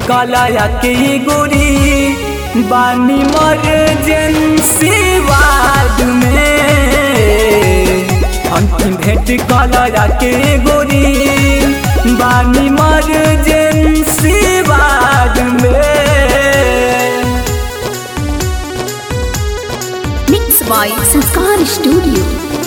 कलाया के गोरी बानी मर्जेंसी वार्ड में अंतिम भेंट कलाया के गोरी बानी मर्जेंसी वार्ड में Mixed by Sanskar Studio.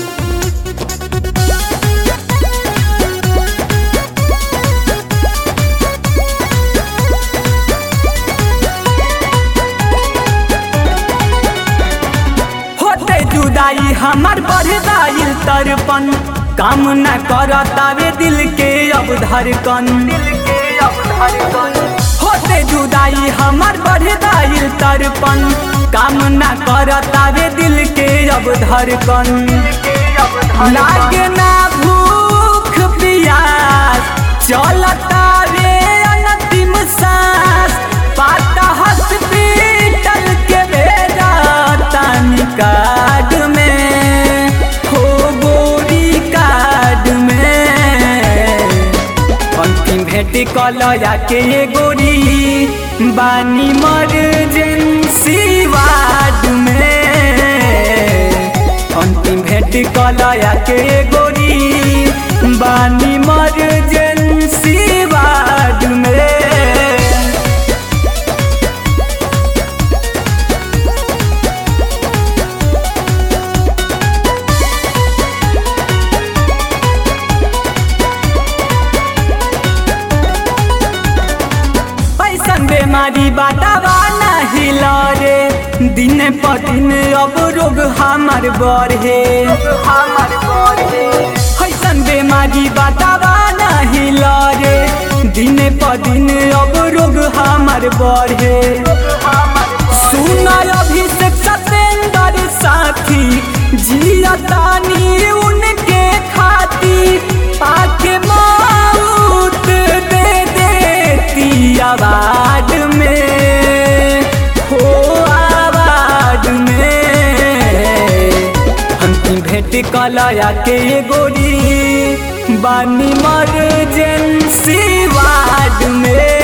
होते जुदाई हमार बढ़ दाइल तरपन काम न करतावे दिल के अब धड़कन दिल के अब धड़कन होते जुदाई हमार बढ़ दाइल तरपन काम न करतावे दिल के अब धड़कन लागे ना भूख प्यास चलता रे अंतिम सांस पाता हॉस्पिटल के भेजा तानी कार्ड में हो गोरी कार्ड में अंतिम भेंट कलया के ये गोरी बानी मर्जेंसी वार्ड में अंतिम भेंट कलया के ये गोरी बानी मर्जेंसी वार्ड में पैसन बेमारी बाटावा नाही लरे दिन प दिन अब रोग हमार बढ़े हमार बढ़े पैसन बेमारी बाटावा नाही लरे दिन प दिन अब रोग हमार बढ़े सुन अभिषेक सतेंद्र साथी जियतानी उनके खातिर आके मौत दे देती आवाज में हो आवाज में अंतिम भेंट कलया के गोरी बानी मर्जेंसी वार्ड में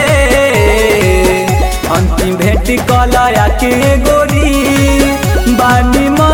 अंतिम भेंट कलया के गोरी बानी